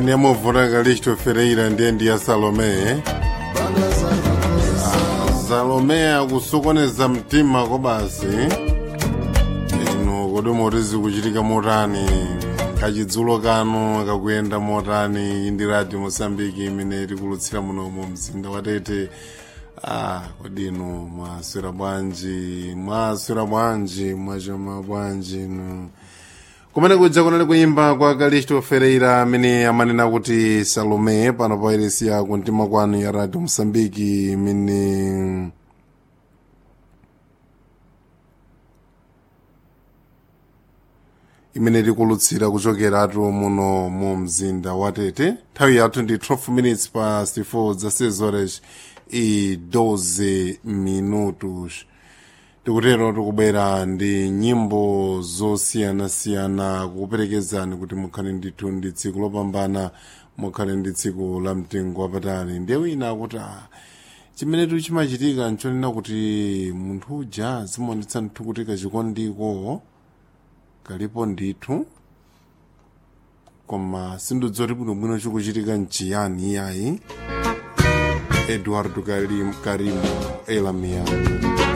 nkhani ya movota kalisto ferreira ndiye ndi ya salome salome akusokoneza mtima kobasi ino kodi moti zikuchitika motani kachidzulo kano kakuyenda motani ndi radio mosambiki imene tikulutsira muno mu mzinda watete ah kodi ino mwaswera bwanji mwaswera bwanji mwachoma bwanji ino kumene kuja kunali kuyimba kwa kalisto ferreira amene amanena kuti salome pano pa iresi ya kumtima kwanu ya radio mosambiki imene imene tikulutsira kuchokeratu muno mu mzinda watete nthawi yathu ndi 12 minutes past 4 za horas e 12 minutos tikutero tikubwera ndi nyimbo zosiyanasiyana kukuperekezani kuti mukhale ndithu ndi tsiku lopambana mukhale ndi tsiku la mtengo wapatali ndiye wina akuti ah, chimene chimachitika nchonena kuti munthu uja zimaonetsa nthu kuti kachikondiko kalipo ndithu koma sindidzoti bwinobwino chikuchitika nchiyani iyayi eduardo karim, karimo elamia